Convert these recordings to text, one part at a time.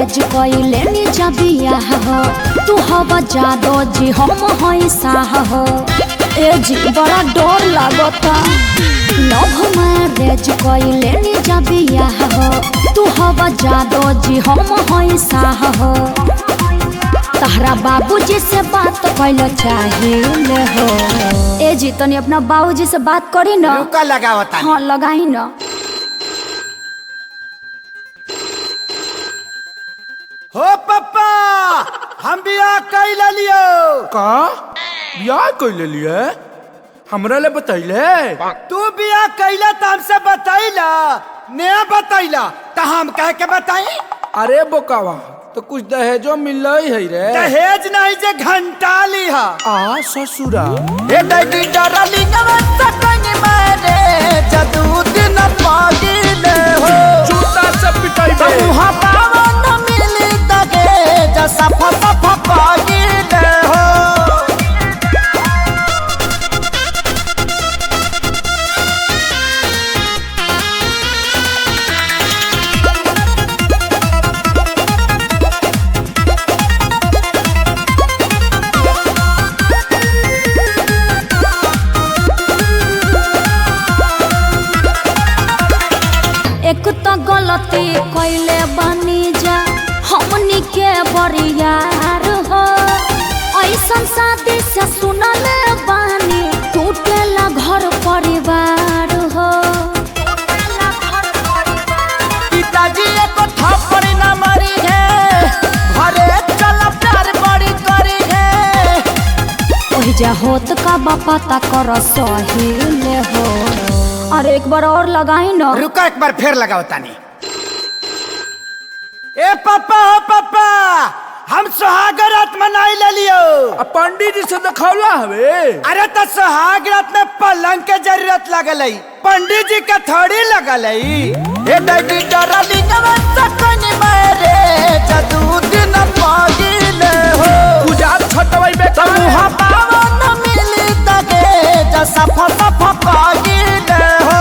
रेज कइले नी जबिया हो तू हवा जादो जी हम हई साह हो ए जी बड़ा डर लागता लव मैरेज कइले नी जबिया हो तू हवा जादो जी हम हई साह हो तहरा बाबूजी से बात कैल चाहिए हो ए जी तनी अपना बाबूजी से बात करी ना रुका लगावता हाँ लगाई ना हो पप्पा हम बियाह कैल लियो का बियाह कैले लिए हमरा ले बतैले तू बियाह कैला त हमसे बतैला ने बतैला त हम कह के बताई अरे बोकावा तो कुछ दहेजो मिल है रे दहेज नहीं जे घंटा ली हा आ ससुरा ए दैडी डरलिंग सकन मारे जदू दिन पागिले हो जूता से पिटाई बे मुहा पावन मिली दगे जसा फसा पागिले हो एक तो गलती कैले बनी जा हमनी के बरियार हो ऐसन शादी से सुनले बानी टूटेला घर परिवार हो पिताजी एको थप्पड़ न मारी है घरे चल प्यार बड़ी करी है ओहि जा होत का बापा ता कर सहिले हो अरे एक बार और लगाई ना रुका एक बार फिर लगाओ तानी ए पापा हो पापा हम सुहाग रात मनाई ले लियो आ पंडित जी से दिखौला हवे अरे तो सुहाग रात में पलंग के जरूरत लगल है पंडित जी के थोड़ी लगल है ए दैडी डरलिंग सकन मारे जदू दिन पागिले हो गुजार छटवाई बे मुहा पावन मिली दगे जसा फसा पागिले हो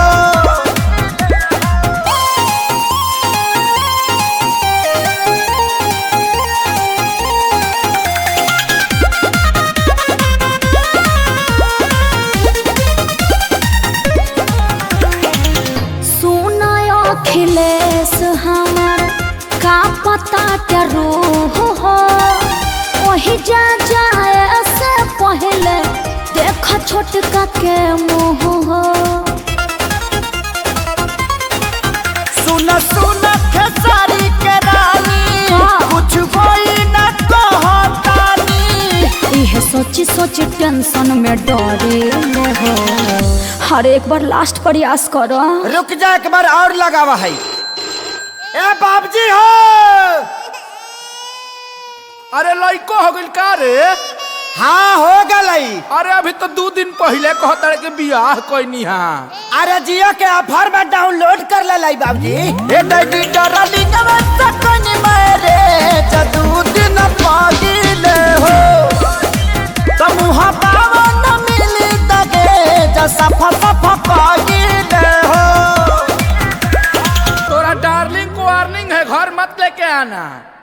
सुनय अखिलेश हमर का पता के रूह हो ओही जा जाए से पहले देख छोटका के मुंह हो सुन सुन खेसारी के रानी हाँ। कुछ कोई न कहतानी इहे सोची सोची टेंशन में डरे हो हर एक बार लास्ट प्रयास करो रुक जा एक बार और लगावा है ए बाबजी हो अरे लइको हो गइल का रे हाँ हो गलई अरे अभी तो दो दिन पहले कहता के बियाह कोई हा अरे जियो के ऑफर में डाउनलोड कर ले लाई बाबजी ए दैडी डरलिंग सकन मारे जदू दिन पागिले हो समूह पावन मिली दगे जसा फसा पागिले हो तोरा डार्लिंग को वार्निंग है घर मत लेके आना